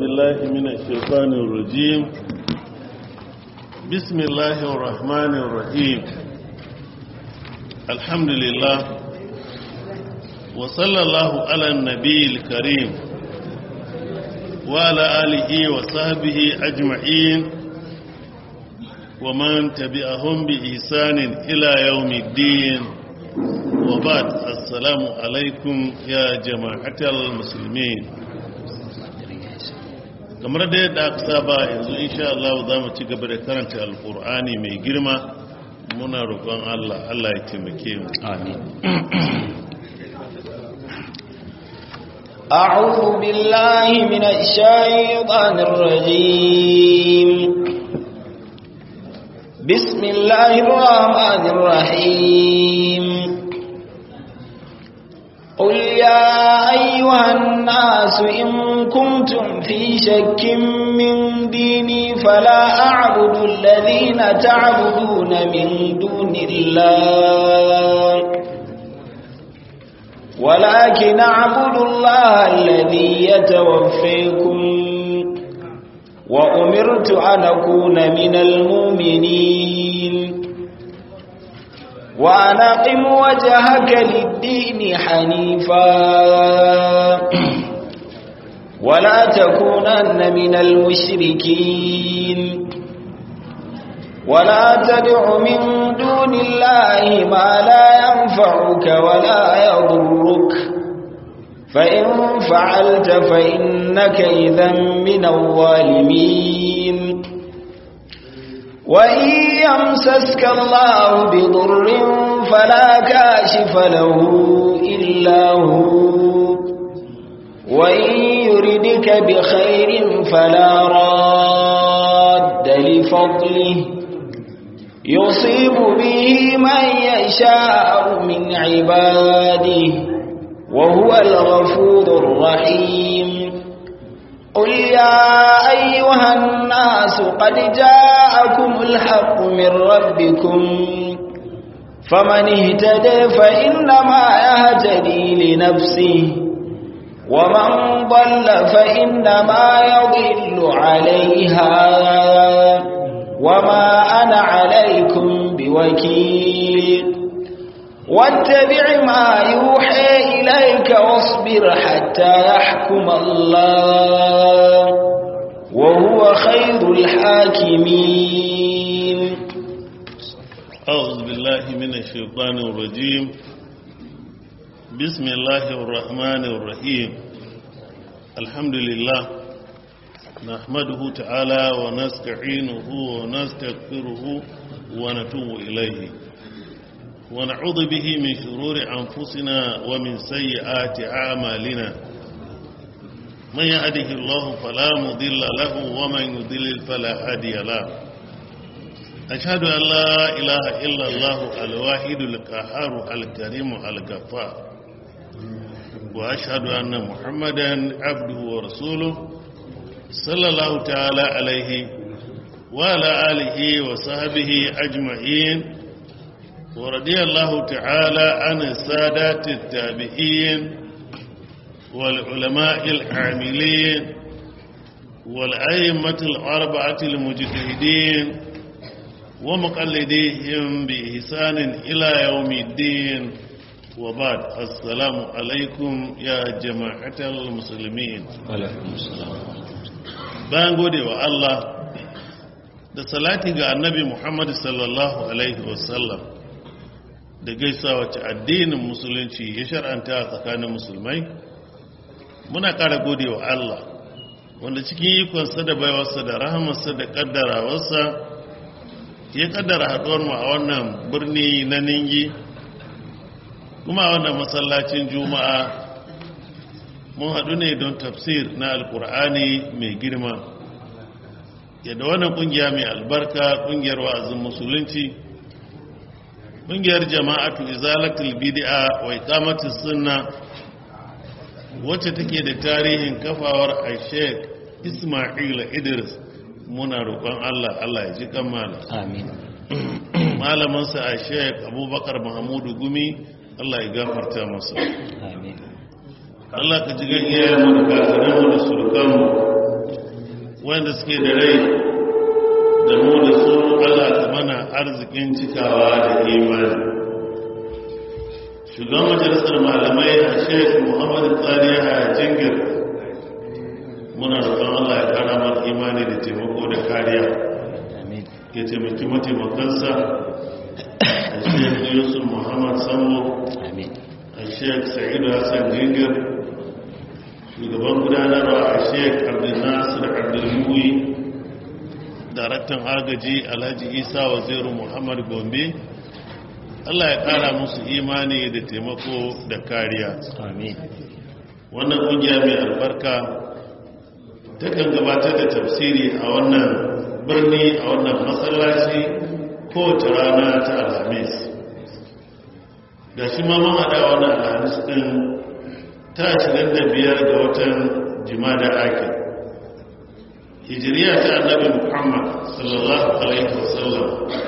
بالله من الشيطان الرجيم بسم الله الرحمن الرحيم الحمد لله وصلى الله على النبي الكريم وعلى آله وصحبه أجمعين ومن تبعهم بإحسان إلى يوم الدين وبعد السلام عليكم يا جماعة المسلمين kamar da yadda aka saba yanzu insha Allah za mu ci gaba da karanta alkur'ani mai girma muna roƙon Allah Allah ya taimake mu amin أعوذ بالله من الشيطان الرجيم بسم الله الرحمن الرحيم قل يا أيها الناس إن كنتم في شك من ديني فلا أعبد الذين تعبدون من دون الله ولكن أعبد الله الذي يتوفيكم وأمرت أن أكون من المؤمنين وأن أقم وجهك للدين حنيفا ولا تكونن من المشركين ولا تدع من دون الله ما لا ينفعك ولا يضرك فإن فعلت فإنك إذا من الظالمين وإن يمسسك الله بضر فلا كاشف له إلا هو وإن يردك بخير فلا راد لفضله يصيب به من يشاء من عباده وهو الغفور الرحيم قل يا أيها الناس قد جاءكم الحق من ربكم فمن اهتدى فإنما يهتدي لنفسه ومن ضل فإنما يضل عليها وما أنا عليكم بوكيل واتبع ما يوحي إليك واصبر حتى يحكم الله وهو خير الحاكمين أعوذ بالله من الشيطان الرجيم بسم الله الرحمن الرحيم الحمد لله نحمده تعالى ونستعينه ونستغفره ونتوب إليه ونعوذ به من شرور أنفسنا ومن سيئات أعمالنا من يهده الله فلا مضل له ومن يضلل فلا هادي له أشهد أن لا إله إلا الله الواحد القهار الكريم الغفار وأشهد أن محمدا عبده ورسوله صلى الله تعالى عليه وعلى آله وصحبه أجمعين ورضي الله تعالى عن السادات التابعين والعلماء العاملين والأئمة الأربعة المجتهدين ومقلديهم بإحسان إلى يوم الدين وبعد السلام عليكم يا جماعة المسلمين وعليكم السلام bayan gode wa Allah da salati ga annabi Muhammad sallallahu alaihi wasallam da gaisa wacce addinin musulunci ya shar'anta a tsakanin musulmai muna ƙara gode wa Allah wanda cikin ikonsa da baiwarsa da rahamarsa da ƙaddarawarsa ya ƙaddara haɗuwarmu a wannan birni na ningi kuma a wannan masallacin juma'a mun haɗu ne don tafsir na alkur'ani mai girma yadda wannan ƙungiya mai albarka ƙungiyar wa'azin musulunci ƙungiyar jama'atu izalatul bid'a wa iqamatus sunna wacce take da tarihin kafawar Sheikh Isma'il Idris muna roƙon Allah Allah ya ji kamala amin malamin sa Sheikh Abubakar Mahmudu Gumi Allah ya gafarta masa amin Allah ka ji gan iyayenmu da kakanninmu da surukanmu wanda suke da rai da mu da su Allah ta mana arzikin cikawa da imani shugaban majalisar malamai a sheik muhammadu tsariya a jingir muna roƙon Allah ya kara mana imani da taimako da kariya ya taimaki mataimakansa a sheik yusuf muhammad sambo a sheik sa'idu hassan jingir shugaban gudanarwa a sheik abdulnasir abdulmuyi daraktan agaji alhaji isa waziru muhammad gombe allah ya kara musu imani da taimako da kariya wannan kungiya mai albarka takan gabatar da tafsiri a wannan birni a wannan matsalaci kowace rana ta alhamis da shi ma mun haɗa wannan alhamis ɗin ta 25 ga watan jimada ake hijiriya ta annabi muhammad sallallahu alaihi wasallam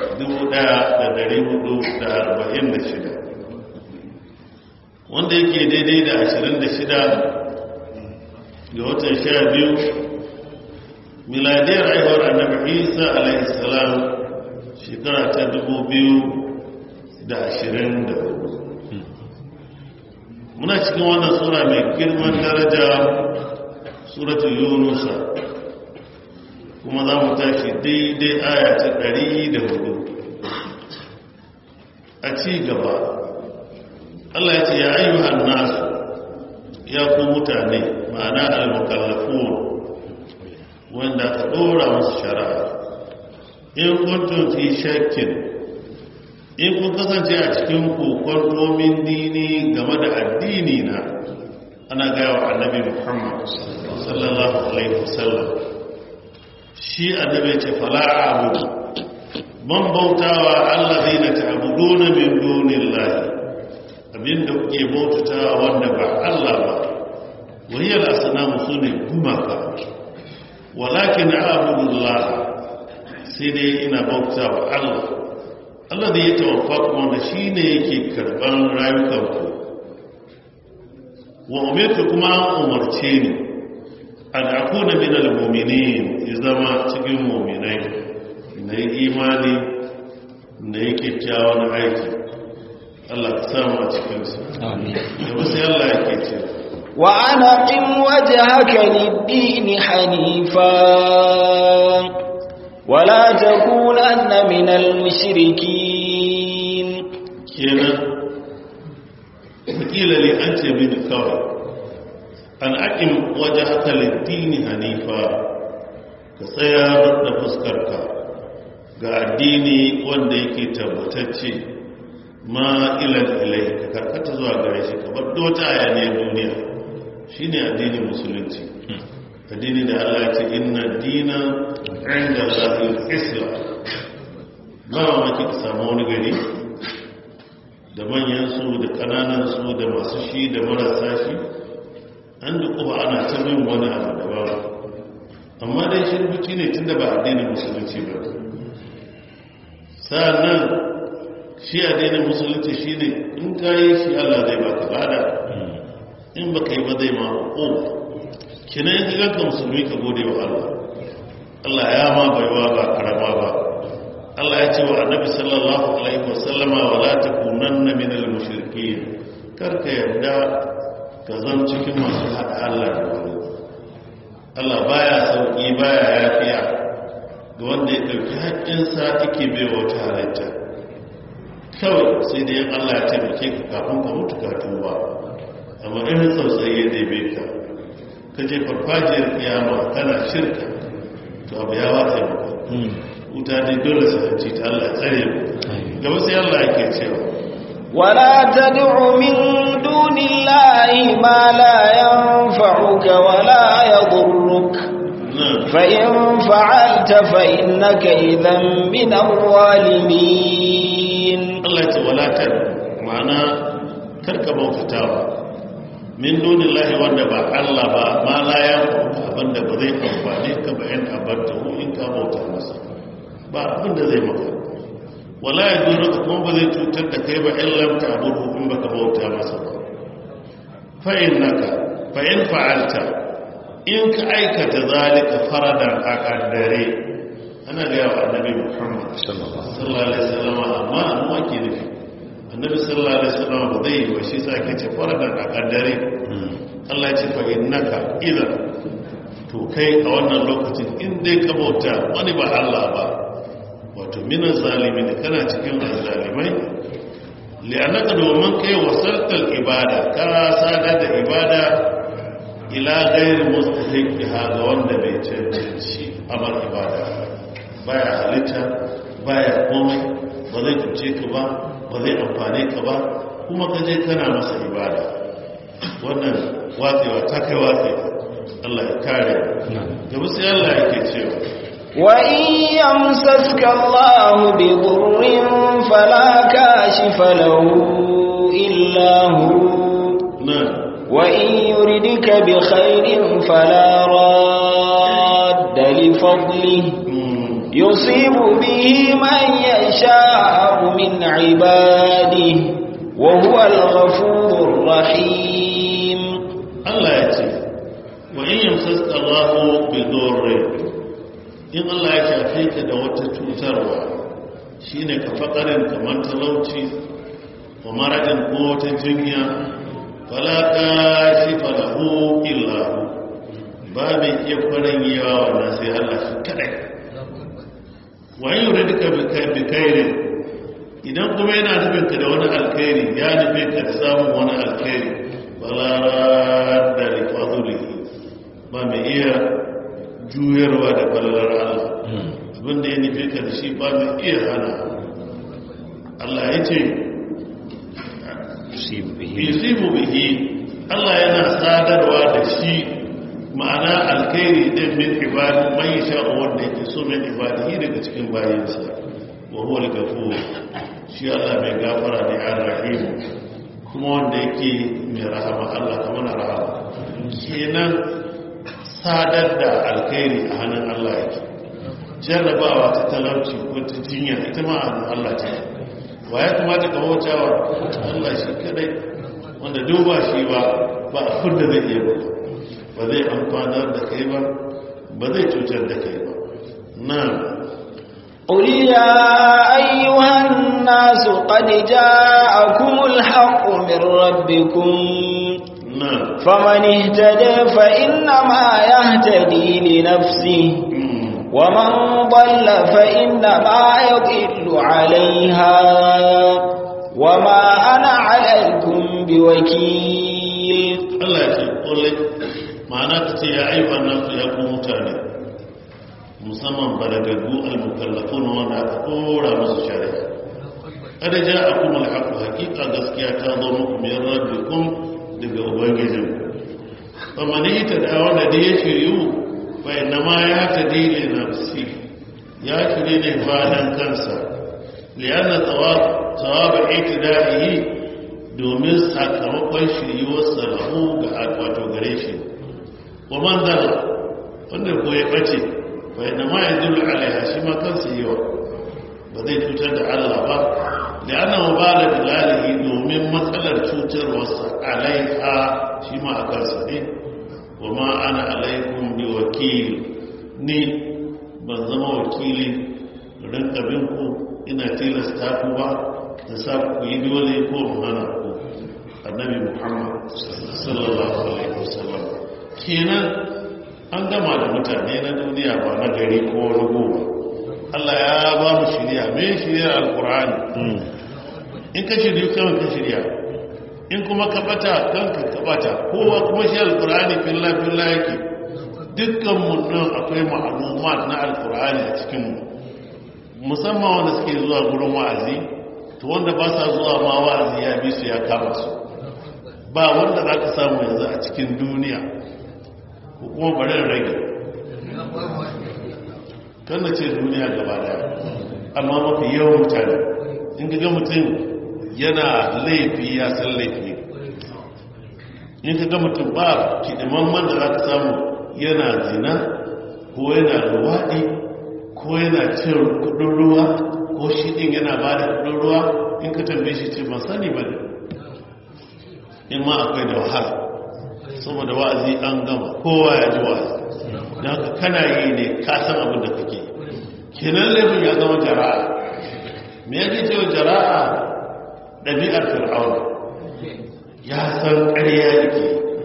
1446 wanda yake daidai da 26 ga watan 12 miladiyar aihuwar annabi isa alaihi salam shekara ta 2024 muna cikin wannan sura mai girman daraja suratul yunusa kuma za mu tashi daidai aya ta ɗari da hudu a ci gaba Allah ya ce ya ayyuhan nasu ya ku mutane ma'ana al-mukallafun wanda aka ɗora musu shari'a in kuntum fi shakkin in kun kasance a cikin kokon domin dini game da addini na ana gaya wa annabi muhammad sallallahu alaihi wasallam shi annabi ce fala'a abudu man bautawa allazi na ta'buduna min dunillahi abinda kuke bautatawa wanda ba Allah ba wahiyar asnamu sune gumaka walakin a'budullah sai dai ina bautawa Allah Allah da ya tawaffa wanda shine yake karban rayukanku wa umirtu kuma umarce ni an akuna min al-mu'minin ya zama cikin mu'minai na yi imani na yi kyakkyawan aiki Allah ka samu a cikinsu amin da wasu Allah ya ke ce wa ana qim wajhaka lid-din hanifa wala takunanna min al-mushrikeen kenan wakila ne an ce mini kawai an aƙin waje haka littini hanifa ka tsayar da fuskarka ga addini wanda yake tabbatacce ma ilan ilai ka karkata zuwa gare shi ka bar dota ayaniyar duniya shine addinin musulunci addini da Allah ya ce inna dina inda zahir islam ba mamaki ka samu wani gari da manyansu da ƙananansu da masu shi da marasa shi an da kuma ana ta bin wani abu da ba amma dai shirbuci ne tun da ba addinin musulunci ba sa'annan shi addinin musulunci shi ne in ka yi shi allah zai ba ka bada in ba ka yi ba zai ma ko kina yin giganka musulmi ka gode wa allah allah ya ma baiwa ba karama ba Allah ya ce wa annabi sallallahu alaihi wasallama wa la takunanna min al-mushrikeen karka yarda ka zan cikin masu hada Allah da wani Allah baya sauki baya yafiya ga wanda ya dauki haƙƙin sa yake bai wata halitta kawai sai dai Allah ya taimake ka kafin ka mutu ka tuba amma in tsautsayi ya dai ka ka je farfajiyar kiyama kana shirka to abu ya wata maka wuta dai dole su hanci ta Allah tsare mu gaba sai Allah yake cewa ولا تدع من دون الله ما لا ينفعك ولا يضرك فإن فعلت فإنك إذا من الظالمين Allah ya ce wala ta ma'ana karka bautatawa min dunillahi wanda ba Allah ba ma la ya abinda ba zai amfane ka ba in abarta in ka bauta masa ba abinda zai maka wala ya zuru ka kuma ba zai cutar da kai ba illam ta abudu in baka bauta masa ba fa innaka fa in fa'alta in ka aikata zalika faradan a kaddare ana ga yawa annabi muhammad sallallahu alaihi wasallam amma amma ke nufi annabi sallallahu alaihi wasallam ba zai yi wa shi sa ke ce faradan a kaddare Allah ya ce fa innaka idan to kai a wannan lokacin in dai ka bauta wani ba Allah ba wato minan zalimi da kana cikin zalimai li'annaka domin kai wasaltal ibada ka sadar da ibada ila gairi mustahiqiha ga wanda bai cancanci amal ibada baya halitta baya komai ba zai cuce ka ba ba zai amfane ka ba kuma ka je kana masa ibada wannan watsewa ta kai watsewa Allah ya kare gaba sai Allah yake cewa وإن يمسسك الله بضر فلا كاشف له إلا هو نعم وإن يردك بخير فلا راد لفضله يصيب به من يشاء من عباده وهو الغفور الرحيم Allah ya ce wa in yamsaska Allahu bi dhurrin in Allah ya shafe ka da wata cutarwa shine ka fakarin kamar talauci wa maradin ko wata jinya fala kashifa lahu illa hu ba mai iya farin yawa wannan sai Allah shi kadai wa in yuridka bi kai bi khairin idan kuma yana nufin ka da wani alkhairi ya nufe ka da samun wani alkhairi fala radda li fadlihi ba mai iya juyarwa da falalar Allah abinda ya nufi ka da shi ba mai iya hana Allah ya ce yusibu bihi Allah yana sadarwa da shi ma'ana alkhairi din min ibadi man yasha wanda yake so min ibadihi daga cikin bayinsa wa huwa al-ghafur shi Allah mai gafara ne ar-rahim kuma wanda yake mai rahama Allah kamar rahama kenan sadar da alkhairi a hannun Allah yake jarrabawa ta talauci ko ta jinya ita ma a Allah ce wa ya kamata ka bautawa Allah shi kadai wanda duba shi ba ba abin da zai iya ba ba zai amfanar da kai ba ba zai cutar da kai ba na قل يا أيها الناس قد جاءكم الحق من ربكم na فمن اهتدى فإنما يهتدي لنفسه ومن ضل فإنما يضل عليها وما أنا عليكم بوكيل Allah ya ce ƙulle ma'ana ta ce ya ayyukan nasu ya ku mutane musamman balagaggu al-mukallafu na wanda aka ɗora musu shari'a kada ja a kuma alhaku hakika gaskiya ta zo muku min rabbikum daga ubangijin amma ni ta da wanda da ya shiryu fa inna ma ya ta dile nafsi ya shirye ne bayan kansa liyanna tsawab tsawab itidaihi domin sakamakon shiryuwarsa lahu ga wato gare shi wa man dala wanda ko ya bace fa inna ma yadullu alaiha shi ma kansa yawa ba zai cutar da Allah ba da ana mubala da lalihi domin matsalar cutarwarsa alaiha shi ma a kansa ne wa ma ana alaikum bi wakil ni ban zama wakili rinka bin ku ina tilasta ku ba da sa ku yi dole ko mu hana ku annabi muhammad sallallahu alaihi wasallam kenan an gama da mutane na duniya ba na gari ko wani goma Allah ya ba mu shirya mai shirya alkur'ani in ka shirya kawai ka shirya in kuma ka bata kanka ka bata kowa kuma shi alkur'ani filla filla yake dukkan mu nan akwai ma'lumat na alkur'ani a cikin mu musamman wanda suke zuwa gurin wa'azi to wanda ba sa zuwa ma wa'azi ya bi su ya kama su ba wanda za ka samu yanzu a cikin duniya ko kuma bari rage kan na ce duniya gaba daya amma mafi yawan mutane in ga mutum yana laifi ya san laifi in ka ga mutum ba kidimamman da za ka samu yana zina ko yana luwaɗi ko yana cin kudin ruwa ko shi ɗin yana ba da kudin ruwa in ka tambaye shi ce ban sani ba ne in ma akwai da wahala saboda wa'azi an gama kowa ya ji wa'azi don haka kana yi ne ka san abin da kake kenan laifin ya zama jara'a me yake cewa jara'a ɗabi'ar fir'auna ya san ƙarya yake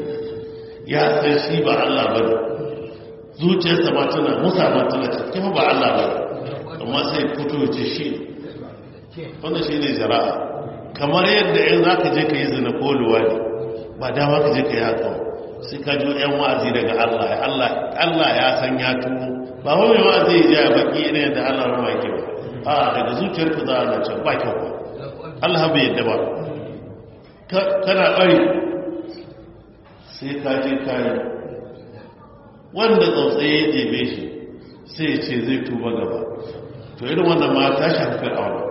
ya san shi ba Allah ba ne zuciyarsa ma tana musa ma tana cikin ba Allah ba amma sai fito ce shi wanda shi ne jara'a kamar yadda in za ka je ka yi zina ko luwadi ba dama ka je ka yi haka sai ka jo yan wa'azi daga Allah Allah ya san ya tuno ba wani wa'azi ya ja baki ne da Allah rama yake ba a daga zuciyarka za a na can ba kyau ba Allah bai yadda ba kana bari sai ka je kayi wanda tsautsaye ya jebe shi sai ya ce zai tuba gaba to irin wannan ma ta shafi fir'auna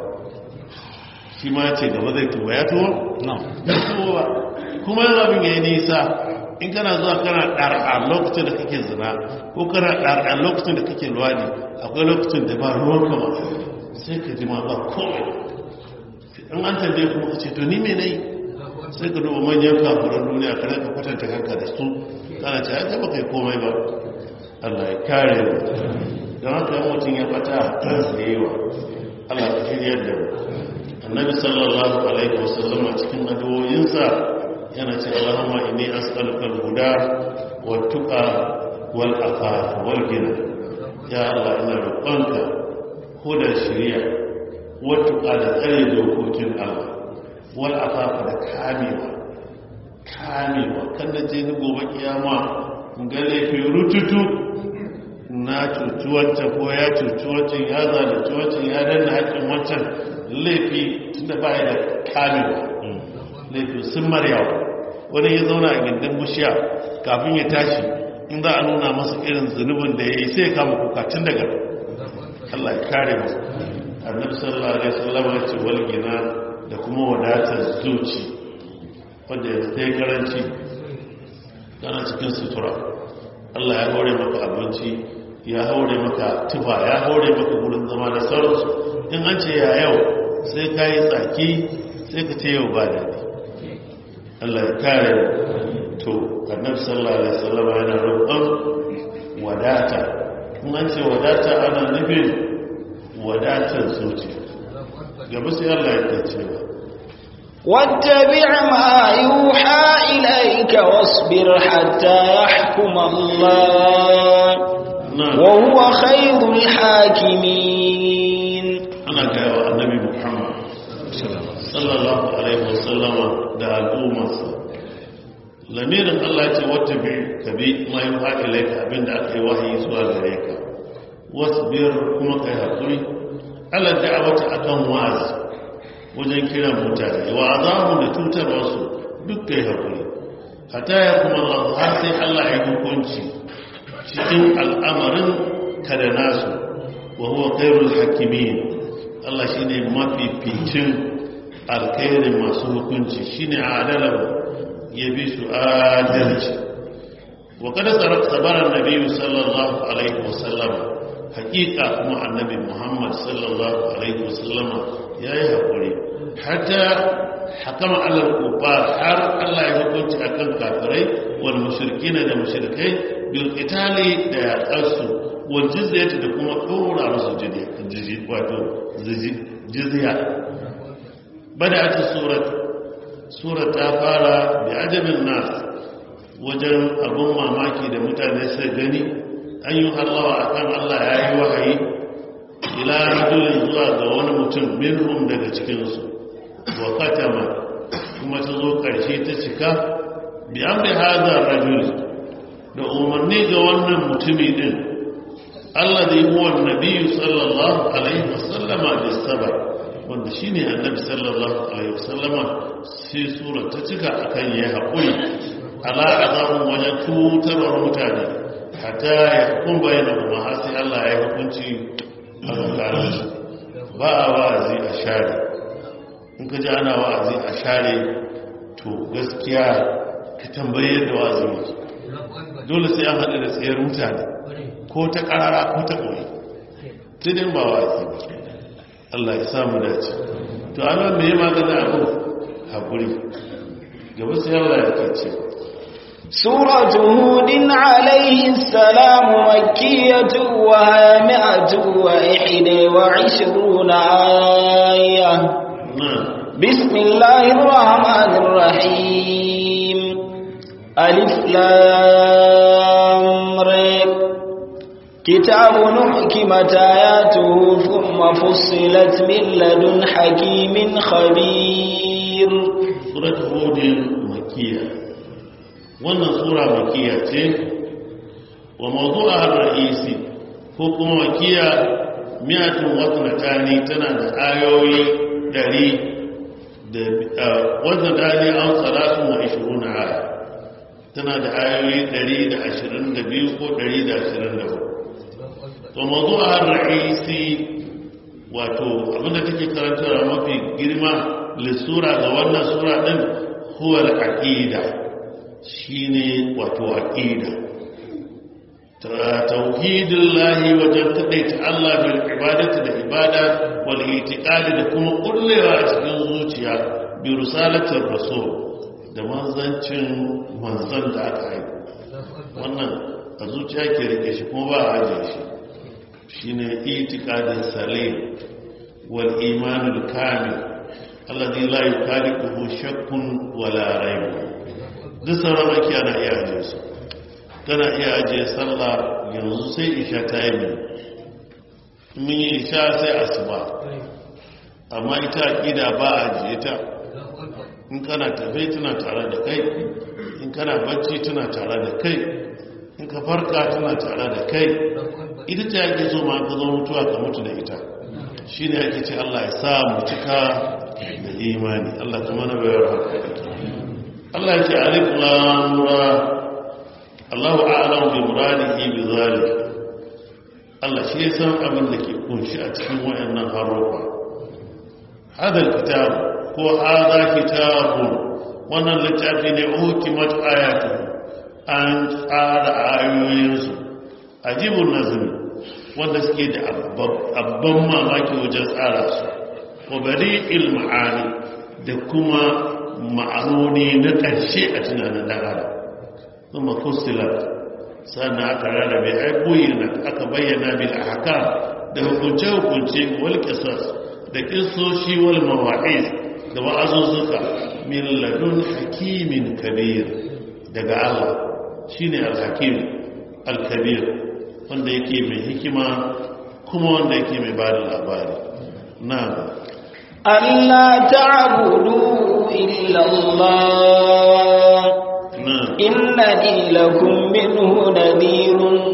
shi ma ce gaba zai tuba ya tuba? ya tuba ba kuma yin abin ya yi nisa in kana zuwa kana ɗar'a lokacin da kake zina ko kana ɗar'a lokacin da kake luwadi akwai lokacin da ba ruwan kama sai ka ji ma ba komai in an tambaye kuma ka ce to ni me nayi sai ka duba manyan kafuran duniya kana ka kwatanta kanka da su kana ce ya taba kai komai ba Allah ya kare mu don haka yan mutum ya bata kansa da yawa Allah ya shirya da mu annabi sallallahu alaihi wasallam a cikin addu'o'insa yana ce Allahumma inni as'aluka al-huda wat tuqa wal afaf wal ghina ya Allah ina roƙonka huda shari'a wat tuqa da tsare dokokin Allah wal afafa da kamewa kamewa kan da je ni gobe kiyama ga laifin rututu na cuci wancan ko ya cuci wancan ya zalunci wancan ya danna haƙƙin wancan laifi tunda ba ya da kamewa laifi sun maryawa wani ya zauna a gindin bushiya kafin ya tashi in za a nuna masa irin zunubin da ya yi sai ya kama kuka tun daga Allah ya kare mu annabi sallallahu alaihi wasallam ya ce wal gina da kuma wadatar zuci wadda yanzu ta yi karanci tana cikin sutura allah ya haure maka abinci ya haure maka tufa ya haure maka wurin zama da sauransu in an ce ya yau sai ka yi tsaki sai ka ce yau ba daɗi allah ya kare to annabi sallallahu alaihi wasallam yana roƙon wadata in an ce wadata ana nufin wadatar zuciya gaba sai Allah ya ce ba واتبع ما يوحى إليك واصبر حتى يحكم الله وهو خير الحاكمين أنا جاء النبي محمد صلى الله عليه وسلم da al'ummarsa lamirin Allah ce wata bi ka bi ma yi haɗe laika abinda aka yi wahayi zuwa gare ka wasu biyar kuma kai haƙuri Allah da wata akan wazi wajen kiran mutane wa azamu da cutarwarsu duk kai haƙuri hata ya kuma Allah har sai Allah ya hukunci cikin al'amarin ka da nasu wa huwa khairul hakimin Allah shine mafificin alkhairin masu hukunci shine adalar ya bi su adalci wa kada sabara nabiyyu sallallahu alaihi wasallam hakika kuma annabi muhammad sallallahu alaihi wasallama ya yi haƙuri hatta hakama alal kufar har allah ya hukunci akan kafirai wal mushrikina da mushrikai bil qitali da yaƙarsu wal jizyati da kuma ɗora musu jizya wato jizya بدأت السورة سورة فارا بعجب الناس وجن أبو ماماكي da mutane sai gani an yi hallawa a kan Allah ya yi wahayi ila rajulin zuwa ga wani mutum minhum daga cikinsu wa katama kuma ta zo ƙarshe ta cika bi an bi hazar rajul da umarni ga wannan mutumi din Allah zai huwa nabiyu sallallahu alaihi wasallama da sabar wanda shi ne annabi sallallahu alaihi wasallama sai sura ta cika akan ya haƙuri ala azabun wajen tutarwar mutane hatta ya hukun bayyana kuma har sai Allah ya hukunci a tsakaninsu ba a wa'azi a share in ka ji ana wa'azi a share to gaskiya ka tambaye yadda wa'azi yake dole sai an haɗu da tsayar mutane ko ta ƙarara ko ta ƙoyi tudin ba wa'azi ba Allah ya samu dace to ana me ya magana abu haƙuri gaba sai Allah ya kace سورة هود عليه السلام مكية وهامئة وإحدى وعشرون آية بسم الله الرحمن الرحيم ألف لام ريب كتاب نحكمت آياته ثم فصلت من لدن حكيم خبير سورة هود مكية wannan sura makiya ce wa mawdu'a ar-ra'isi ko kuma makiya miyatun wasnatani tana da ayoyi dari da wannan dani an salatu wa 20 aya tana da ayoyi 122 ko 124 to mawdu'a ar-ra'isi wato abinda take karantarwa mafi girma lissura ga wannan sura din huwa al-aqida shine wato aqida tauhidin lahi wajen taɗaita Allah bil ibadati da ibada wal itiqadi da kuma kullewa a cikin zuciya bi risalatir rasul da manzancin manzan da aka yi wannan a zuciya ke rike shi kuma ba a ajiye shi shine itiqadin salim wal imanul kamil alladhi la yukaliquhu shakkun wala rayb duk sauran ake ana iya ajiye su tana iya ajiye sallah yanzu sai isha ta yi mai mun yi isha sai asuba amma ita aƙida ba a ajiye ta in kana tafe tana tare da kai in kana bacci tana tare da kai in ka farka tana tare da kai ita ce ake so ma ka zo mutuwa ka mutu da ita shi ne ake ce allah ya sa mu cika da imani allah kuma na bayar haka allah ya ce alif lamura Allahu a'lamu bi muradihi bi zalik Allah shi ya san abin da ke kunshi a cikin wayannan harufa hadal kitab ko hadha kitabun wannan littafi ne hukimat ayatu an tsara ayoyinsu ajibun nazmi wanda suke da abban mamaki wajen tsara su wa bari'il ma'ani da kuma ma'anoni na ƙarshe a tunanin ɗan adam ثم فصلت sannan aka rarrabe ai bayyana aka bayyana bil ahkam da hukunce hukunce wal qisas da kissoshi wal mawa'iz da wa'azuzuka min ladun hakimin kabir daga Allah shine al-hakim al-kabir wanda yake mai hikima kuma wanda yake mai bada labari na'am Allah ta'budu illa Allah إنني لكم منه نذير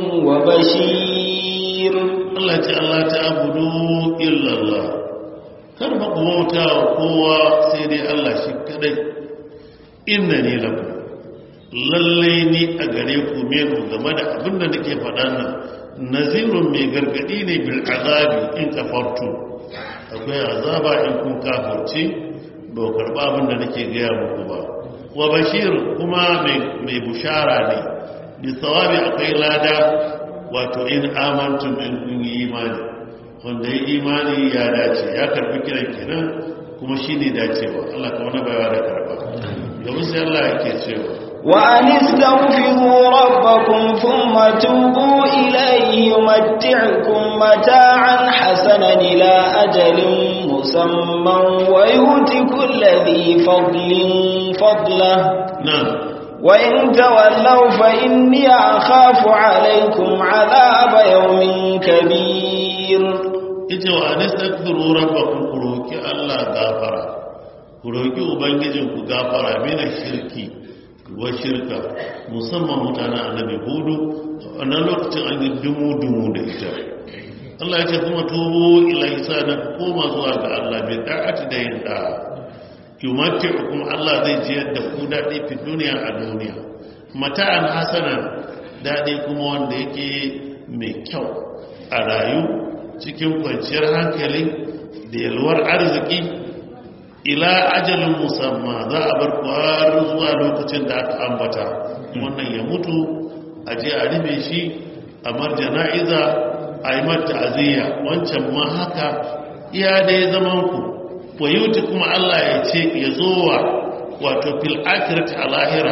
وبشير الله تعالى تعبدوا إلا الله kar ba ku bauta wa kowa sai dai Allah shi kadai inna ni lakum lalle ni a gare ku menu game da abin da nake faɗa nan nazirun mai gargadi ne bil azabi in kafartu akwai azaba in kun kafirci ba karba abin da nake gaya muku ba wa bashir kuma mai bushara ne bi tsawabi akwai lada wato in amantum in kun yi imani wanda ya imani ya dace ya karfi kiran kenan kuma shi ne dacewa Allah kuma na bayawa da karba domin sai Allah yake cewa وأن استغفروا ربكم ثم توبوا إليه يمتعكم متاعا حسنا إلى أجل مسمى ويؤت كل ذي فضل فضله نعم وإن تولوا فإني أخاف عليكم عذاب يوم كبير ita wa anastaghfiru rabbakum ku roki Allah gafara ku roki ubangijinku gafara mina shirki wa shirka musamman mutanen annabi hudu wannan lokacin an yi dumu-dumu da ita Allah ya ce kuma tubu ila isa na koma zuwa ga Allah bai da'ati da yin da'a yumatti kuma Allah zai jiyar da ku daɗi fi duniya a duniya mata'an hasana daɗi kuma wanda yake mai kyau a rayu cikin kwanciyar hankali da yalwar arziki ila ajalin musamman za a bar kwar zuwa lokacin da aka ambata wannan ya mutu a je a rufe shi a marjana'iza a yi mata aziya wancan ma haka iya dai zaman ku wa yuti kuma Allah ya ce ya zo wa wato fil akhirati a lahira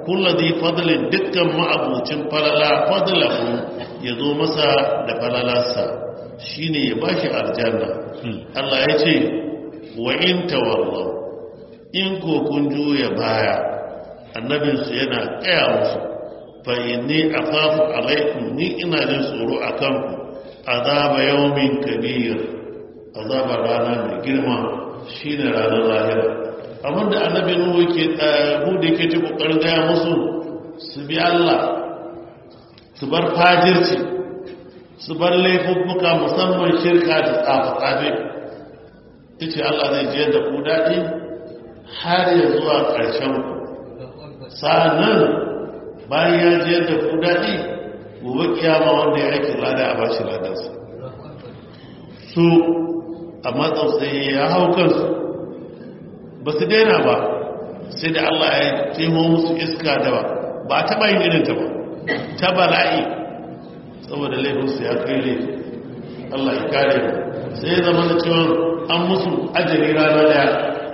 kullazi fadlin dukkan ma'abucin falala fadlahu ya zo masa da falalarsa shine ya bashi aljanna Allah ya ce wa in tawallaw in ko kun juya baya annabinsu yana kaya musu fa inni akhafu alaikum ni ina jin tsoro akan ku azaba yawmin kabir azaba rana mai girma shine ranar lahira abinda annabi nuhu yake bude yake ta kokarin gaya musu su bi Allah su bar fajirci su bar laifuffuka musamman shirka da tsafe-tsafe ita Allah zai je da ku daɗi har ya zuwa ƙarshen ku sa'annan bayan ya je da ku daɗi gobe kiyama wanda ya aiki lada a bashi ladarsa su a matsautsaye ya hau kansu ba su daina ba sai da Allah ya temo musu iska da ba ba a taɓa yin irinta ba ta bala'i saboda laifinsu ya kai laifi Allah ya kare mu sai ya zama da cewa an musu ajali rana daya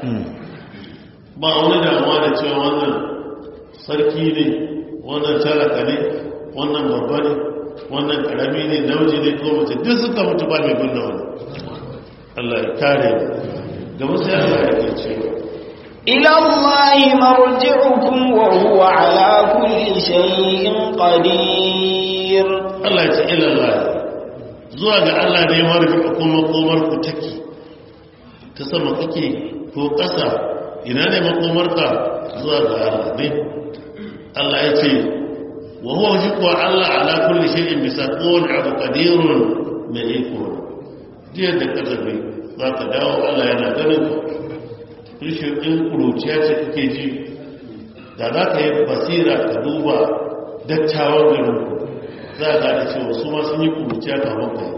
ba wani damuwa da cewa wannan sarki ne wannan talaka ne wannan babba ne wannan karami ne namiji ne ko mace duk suka mutu ba mai binne wani Allah ya kare mu gaba sai Allah ya ke cewa إلى الله مرجعكم وهو على كل شيء قدير Allah ya ce ilallah zuwa ga Allah ne marfi kuma komar ku take ta sama kake ko ƙasa ina ne makomarka zuwa ga Allah ne Allah ya ce wa huwa shi kuwa Allah ala kulli shay'in bisa kowane abu qadirun mai iko jiya da ka tafi za ka dawo Allah yana ganin ka rishin in kuruciya ce kake ji da za ka yi basira ka duba dattawan garinku za a gane cewa su ma sun yi kuruciya kamar kai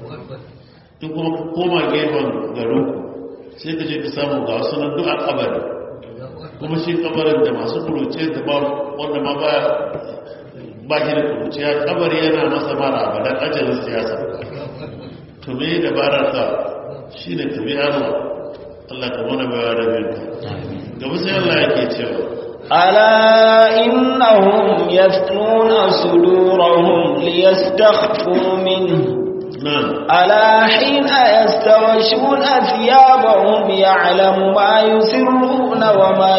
in kuma ka koma gefen garinku sai ka je ka samu ga wasu nan duk a kabari kuma shi kabarin da masu kuruciya da ba wanda ma ba ba shi da kuruciya kabari yana masa mara abadan ajalin siyasa to me dabarar ka shi ne tabi Allah Allah ka mana bayan rabin ka gaba sai Allah yake cewa ألا إنهم يثنون صدورهم ليستخفوا منه نعم ألا حين يستغشون ثيابهم يعلم ما يسرون وما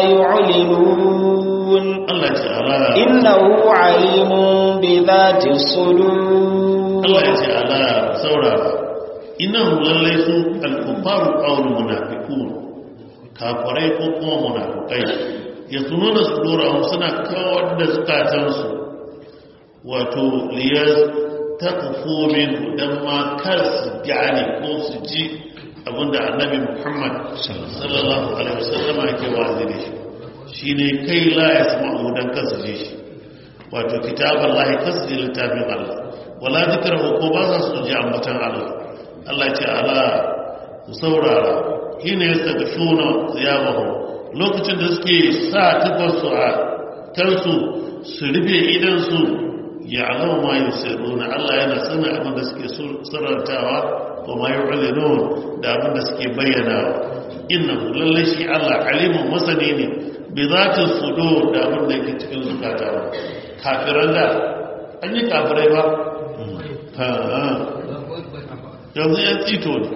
يعلنون Allah ce ala إنه عليم بذات الصدور Allah ya ce ala saurara innahu lallai su al-kuffaru qawl munafiqun kafirai ko kuma munafikai yasununa sudurahum suna kawar da zukatansu wato liyas taqfu min dan ma kar su gane ko su ji abinda annabi Muhammad sallallahu alaihi wasallam yake wazi da shi shine kai la yasma'u dan kasu ji shi wato kitaballahi kasdi littafin Allah wala zikrahu ko ba za su ji ambatan Allah Allah ce ala ku saurara hina yastaghshuna thiyabahu lokacin da suke sa tufarsu a kansu su rufe idan su ya alama ma yusirruna Allah yana sanin abin da suke sirrantawa ko ma yu'linun da abin da suke bayyanawa innahu lallai shi Allah alimun masani ne bi zati sudur da abin da yake cikin zukatawa kafiran da an yi kafirai ba yanzu yan tsito ne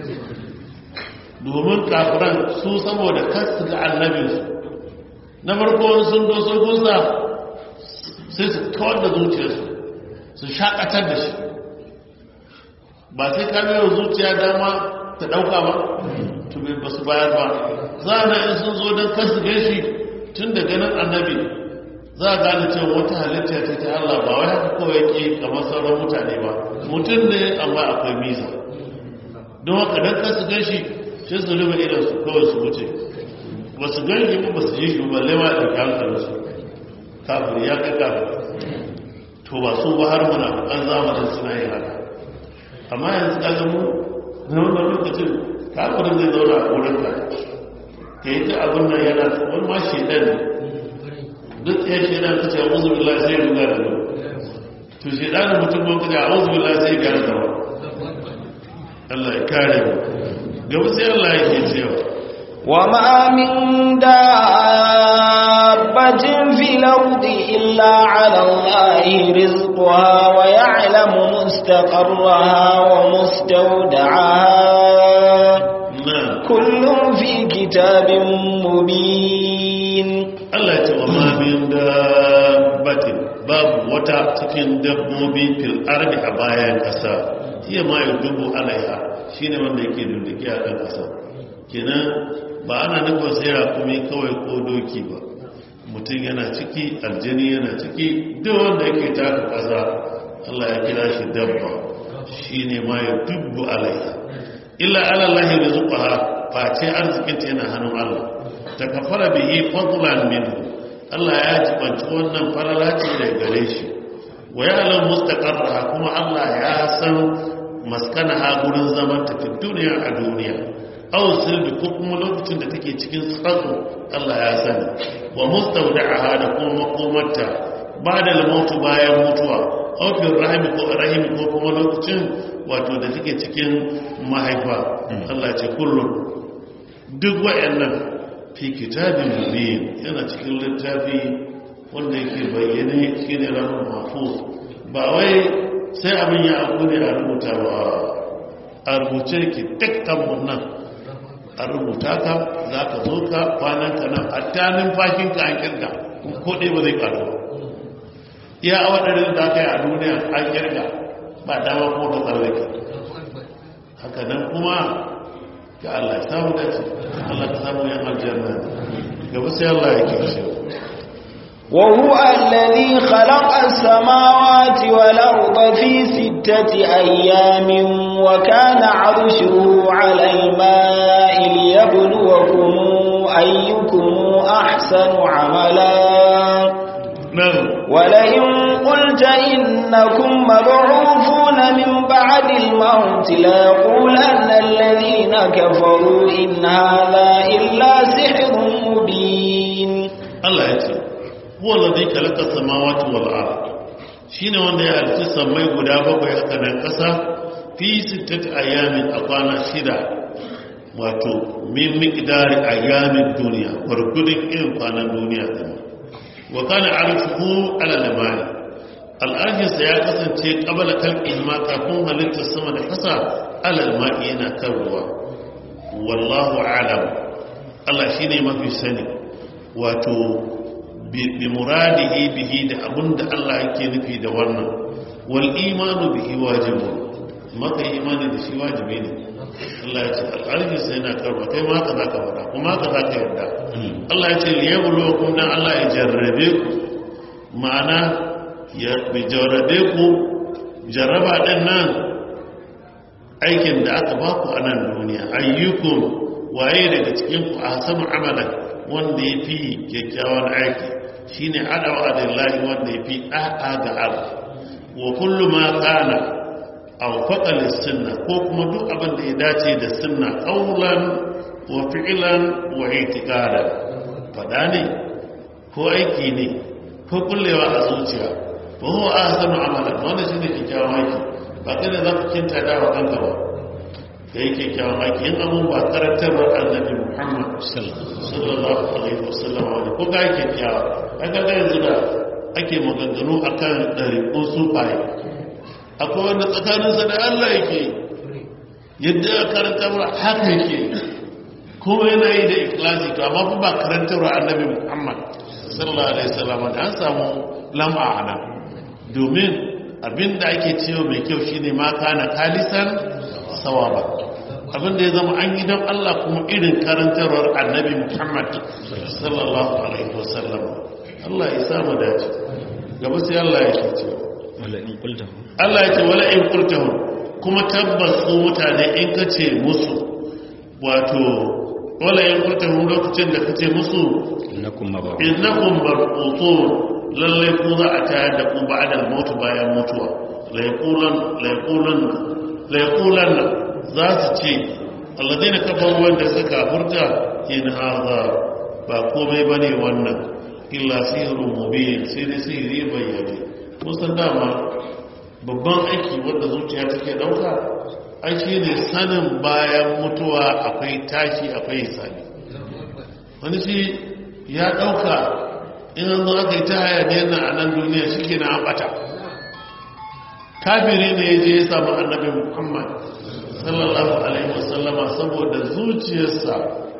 domin kafiran su saboda kasu ga annabinsu na farko sun doso gusa sai su kawar da zuciyarsu su shakatar da shi ba sai kamar zuciya dama ta dauka ba to bai ba su bayar ba za a in sun zo don kasu gashi tun da ganin annabi za a gane cewa wata halitta ce ta Allah ba wai haka kawai ke kamar sauran mutane ba mutum ne amma akwai miza don haka don kasu gashi sai su rufe idan su kawai su wuce ba su gani ba ba su ji shi ba lewa da hankalinsu kafin ya kai kafin to ba su ba har muna an zamanin suna yin haka amma yanzu ka gamu na wannan lokacin kafirin zai zauna a wurin ka ka yi ta abin nan yana wani ma shaidan ne duk ya shaidan ka ce a uzu billah sai ruga da nan to shaidan mutum ban ka ce a uzu billah sai gara da wa Allah ya kare mu gaba sai Allah yake cewa وما من دابة دابة في الأرض إلا على الله رزقها ويعلم مستقرها ومستودعها na كل في كتاب مبين Allah ce wa ma min dabbatin babu wata cikin dabbobi fil ardi a bayan ƙasa hiya ma yudubu alaiha shine wanda yake dindike a kan ƙasa kenan ba ana nufin sai rakumi kawai ko doki ba mutum yana ciki aljani yana ciki duk wanda yake taka ƙasa Allah ya kira shi dabba shine ma yudubu alaiha illa ala Allah rizqaha face arzikin ta yana hannun Allah ta kafara bihi fadlan minhu Allah ya jibanci wannan farala ce da gare shi wa ya'lam mustaqarraha kuma Allah ya san maskanaha gurin zaman ta fi duniya a duniya aw silbi ko kuma lokacin da take cikin tsatso Allah ya sani wa mustawda'aha da kuma makomarta ba da lamautu bayan mutuwa aw fi rahimi ko rahimi ko kuma lokacin wato da take cikin mahaifa Allah ce kullum duk wayannan fi kitabin mubin yana cikin littafi wanda yake bayyane shine ranar mahfuz ba wai sai abin ya abu ne a rubuta ba a rubuce ki dukkan nan a rubuta ka za ka zo ka kwanan ka nan a tanin fashin ka an kirga ko ɗaya ba zai ƙaru ba iya awa ɗarin da aka yi a duniya an kirga ba dama ko ta tsallake haka nan kuma ga Allah ya samu dace Allah ka samu yan aljanna gaba sai Allah ya kiyaye وهو الذي خلق السماوات والأرض في ستة أيام وكان عرشه على الماء ليبلوكم أيكم أحسن عملا nan ولئن قلت إنكم مبعوثون من بعد الموت ليقولن الذين كفروا إن هذا إلا سحر مبين Allah ya ce huwa ladhi khalaqa samawati wal ard shine wanda ya halitta samai guda bakwai haka nan kasa fi sittati ayamin a kwana shida wato min miqdari ayamin duniya gurgudun irin kwanan duniya din wa kana arshuhu ala lamani al'ajinsa ya kasance qabala khalqihi ma kafin halittar sama da kasa ala alma'i yana kan ruwa wallahu a'lam Allah shine mafi sani wato bi muradihi bihi da abinda Allah yake nufi da wannan wal imanu bihi wajibun maka imani da shi wajibi ne Allah ya ce al'arfi sai na karba kai ma ka za ka fada kuma ka za ka yarda Allah ya ce liyabluwakum dan Allah ya jarrabe ku ma'ana ya bi jarrabe ku jarraba din nan aikin da aka ba ku a nan duniya ayyukum waye daga cikin ku ahsanu amalan wanda ya fi kyakkyawan aiki shine adawa adallahi wanda ya fi ɗa'a ga Allah wa kullu ma kana aw faqal sunna ko kuma duk abin da ya dace da sunna qawlan wa fi'lan wa i'tiqadan fada ne ko aiki ne ko kullewa a zuciya ba huwa ahsanu amalan wanda shine kyakkyawan aiki ba kai da zaka kinta da wa kanka ba da yake kyawun aiki yin abun ba karantarwar annabi muhammad sallallahu alaihi wasallam wani ko ga yake kyawa aka ga yanzu da ake maganganu a kan ɗariƙun sufaye akwai wanda tsakaninsa da allah yake yadda ya karantarwar haka yake kuma yana yi da ikilasi to amma ba karantarwar annabi muhammad sallallahu alaihi wasallam da an samu lamba a nan domin abinda ake cewa mai kyau shine ma kana kalisan sawaba abinda ya zama an yi don Allah kuma irin karantarwar annabi Muhammad sallallahu alaihi wasallam Allah ya samu dace gaba sai Allah ya ce cewa Allah ya ce wala in qultahu kuma tabbas su mutane in ka ce musu wato wala in qultahu lokacin da kace musu innakum mab'un innakum marqutun lalle ku za a tayar da ku ba'da al-maut bayan mutuwa la yaqulan la yaqulan la yaqulan za su ce alladina kafaru wanda suka furta in haza ba komai bane wannan illa sihirun mubin sai dai sihiri bayyane kusan dama babban aiki wanda zuciya take dauka aiki ne sanin bayan mutuwa akwai tashi akwai hisabi wani shi ya dauka in an zo aka yi ta hayaniyar na a nan duniya shi ke na ambata kafiri ne ya je ya samu annabi muhammad sallallahu alaihi wasallama saboda zuciyarsa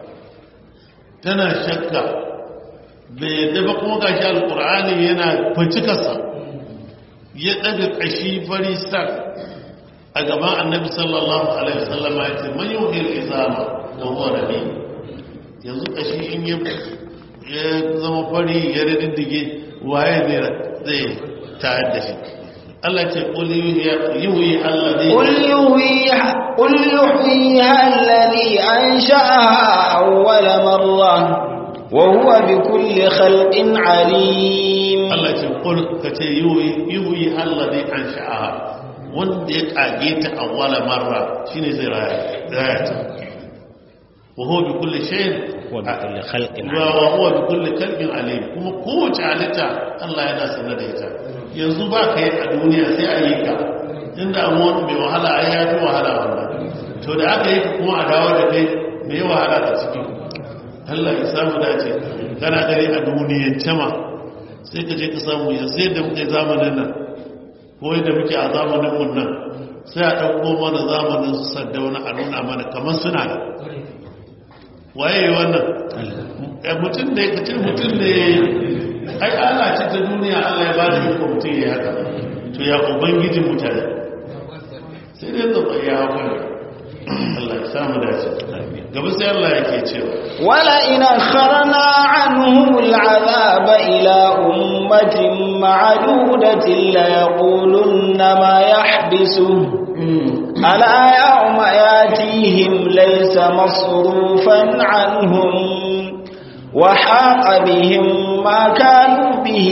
tana shakka bai yadda ba kuma gashi alkur'ani yana kwancikarsa ya daga kashi fari sak a gaban annabi sallallahu alaihi wasallama ya ce man yau izama da huwa rabi yanzu kashi in ya zama fari ya riddige waye ne zai tayar da shi Allah ce qul yuhyi alladhi قل يحييها قل يحييها الذي أنشأها أول مرة وهو بكل خلق عليم Allah ce qul kace yuhyi yuhyi alladhi ansha'aha wanda ya kage ta awwala marra shine zai raya raya ta wa huwa bi kulli shay'in wa bi kulli khalqin wa wa huwa bi kulli khalqin alim kuma kowace halitta Allah yana sanar da ita yanzu ba ka yi a duniya sai a yi ka inda amma mai wahala ai ya fi wahala wannan to da aka yi ka kuma a dawo da kai mai wahala a ciki Allah ya samu dace kana gari a duniyan cama sai ka je ka samu yanzu yadda muke zamanin nan ko yadda muke a zamanin mun nan sai a ɗauko mana zamanin su saddauna a nuna mana kamar suna da waye wannan mutum da ya ce mutum da ya yi ai Allah ce ta duniya Allah ya ba da iko mutum ya haka to ya ubangijin mutane sai dai zaba ya haka Allah ya samu dace gaba sai Allah yake cewa wala ina kharna anhum al'azab ila ummatin ma'dudatin la yaqulunna ma yahbisu ala yawma yatihim laysa masrufan anhum وحاق بهم ما كانوا به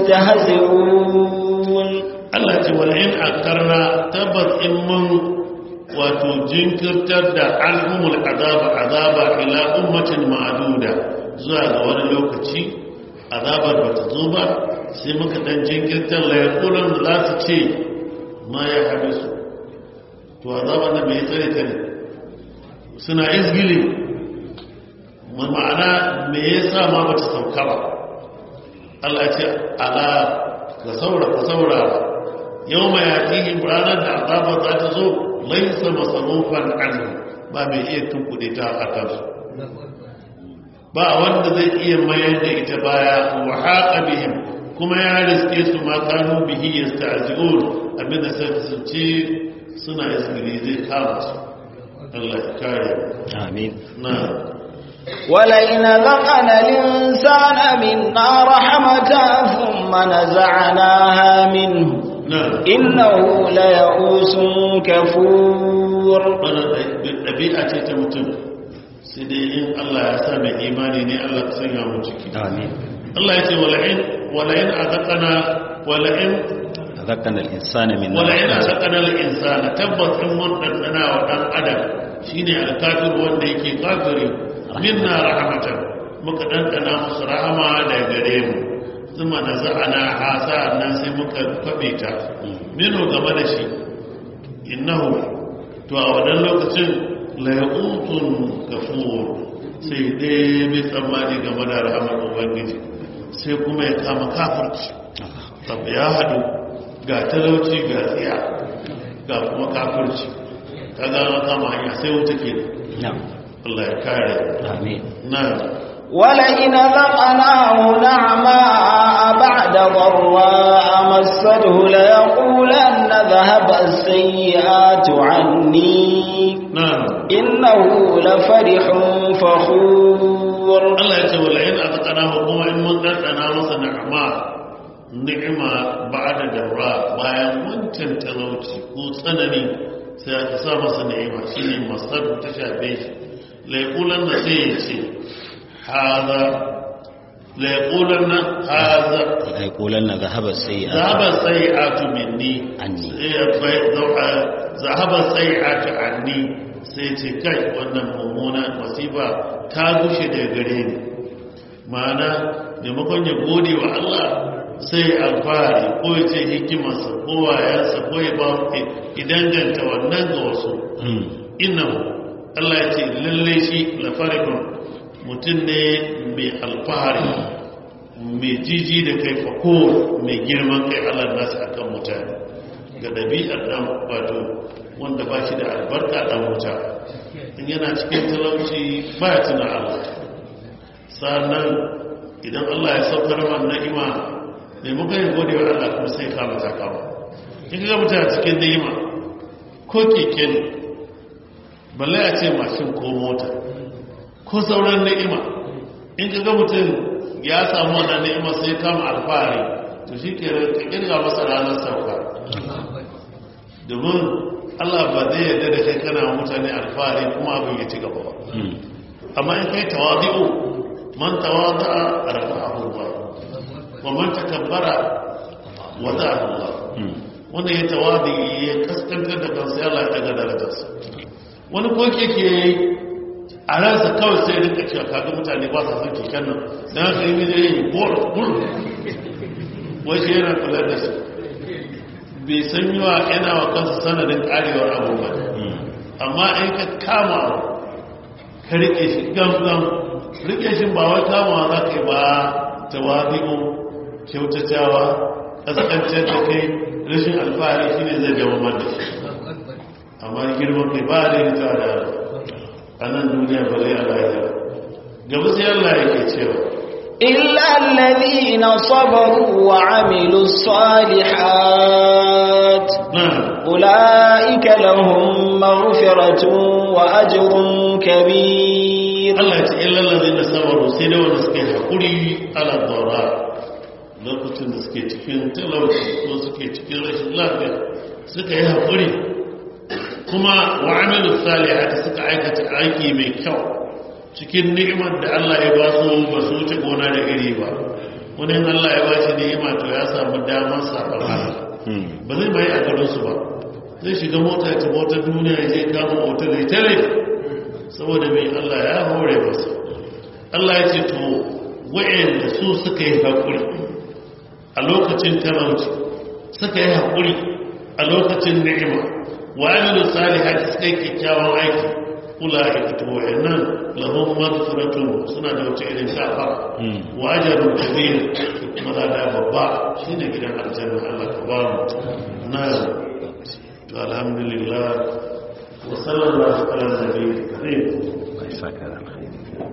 يستهزئون Allah ce wal in akarna tabbas in mun wato jinkirtar da alhumul azaba azaba ila ummatin ma'duda zuwa ga wani lokaci azabar ba ta zo ba sai muka dan jinkirtar la yaqulan za su ce ma ya hadisu to azabar da bai tsare ta ne suna izgili ma'ana me yasa ma bata sauka ba Allah ce ala ka saura ka saura yau mai yatihim ranar da azaba za ta zo laisa masarufan anhu ba mai iya tunkuɗe ta a kansu ba wanda zai iya mayar da ita baya wa haƙa bihim kuma ya riske su ma kanu bihi yasta'zi'un abinda sai su ce suna isgiri zai kama su Allah ya kare amin na ولئن ذقنا الإنسان منا رحمة ثم نزعناها منه نعم إنه ليئوس كفور wannan ɗabi'a ce ta mutum sai dai in Allah ya sa mai imani ne Allah ka sanya mu ciki amin Allah ya ce wala'in wala'in azaqana wala'in ذكرنا الإنسان من wala'in azaqana al-insana tabbas in mun dandana wa dan adam shine al-kafir wanda yake kafiri minna rahmatan muka dandana musu rahama da gare mu zuma da za'ana hasa nan sai muka kwabe ta mino game da shi innahu to a wannan lokacin layutun kafur sai dai mai tsammani game da rahamar ubangiji sai kuma ya kama kafirci tabi ya haɗu ga talauci ga tsiya ga kuma kafirci ta gano kama hanya sai wuta ke نعم Allah ya kare آمين na ولئن ذقناه نعماء بعد ضراء مسته ليقولن ذهب السيئات عني na إنه لفرح فخور Allah ya ce wala in azqana hu kuma in mun dandana masa ni'ma ni'ima ba'da darra bayan wancan talauci ko tsanani sai aka sa masa ni'ima shine masar ta shafe shi la yaqulanna sai ya ce hada la yaqulanna hada يقولن ذهب السيئات zahaba sai'atu minni Anni. zahaba sai'atu anni sai ce kai wannan mummuna masifa ta gushe daga gare ni ma'ana maimakon ya gode wa Allah sai alfahari ko ya ce hikimarsa ko wayansa ko ya ba idan ganta wannan ga wasu مم. innahu Allah ya ce lalle shi lafarikun mutum ne mai alfahari mai jiji da kai fako mai girman kai Allah nasu akan mutane ga ɗabi'ar ɗan wato wanda ba shi da albarka ɗan wuta in yana cikin talauci ba ya tuna Allah sannan idan Allah ya saukar man na'ima mai muka yi gode wa Allah kuma sai kama ta kama in ga mutane cikin ni'ima ko keke ne balle a ce mashin ko mota ko sauran ni'ima in ka ga mutum ya samu wannan ni'ima sai kama alfahari to shi ke ka kirga masa ranar sauka domin Allah ba zai yarda da kai kana mutane alfahari kuma abin ya ci gaba ba amma in kai tawadi'u man tawada'a rafa'ahu Allah wa man takabbara wada'ahu Allah wanda ya tawadi ya kaskantar da kansa Allah ya daga darajarsa wani ko keke yayi a ransa kawai sai rinka cewa kaga mutane ba sa son keken nan dan haka yi zai yi bol bol wai shi yana kula da su bai san yi wa yana wa kansa sanadin karewar abubuwa amma in ka kama ka rike shi gamgam rike shi ba wai kama za ka yi ba tawadi'u kyautatawa kaskancin da kai rashin alfahari shi ne zai dawo da shi amma girman kai ba da yi ta da a nan duniya ba zai alaƙa gaba sai Allah yake cewa إلا الذين صبروا وعملوا الصالحات na أولئك لهم مغفرة وأجر كبير Allah ce illa lalazin da sabaru sai da wanda suke haƙuri ala dora lokacin da suke cikin talauci ko suke cikin rashin lafiya suka yi haƙuri kuma wa amilu salihati suka aikata aiki mai kyau cikin ni'imar da Allah ya ba su ba su wuce gona da iri ba wani in Allah ya ba shi ni'ima to ya samu damar saɓar Allah ba zai mai a garinsu ba zai shiga mota ta motar duniya ya je kama otal ya tare saboda mai Allah ya hore masu Allah ya ce to wa'anda su suka yi haƙuri a lokacin talauci suka yi haƙuri a lokacin ni'ima wa amilu salihati suka yi kyakkyawan aiki kula a ita wa'annan lahum maghfiratun suna da wata irin gafa wa ajrun kabir kuma da babba shine gidan aljanna Allah ka ba mu na to alhamdulillah wa sallallahu ala nabiyyi karim Mai saka da alkhairi.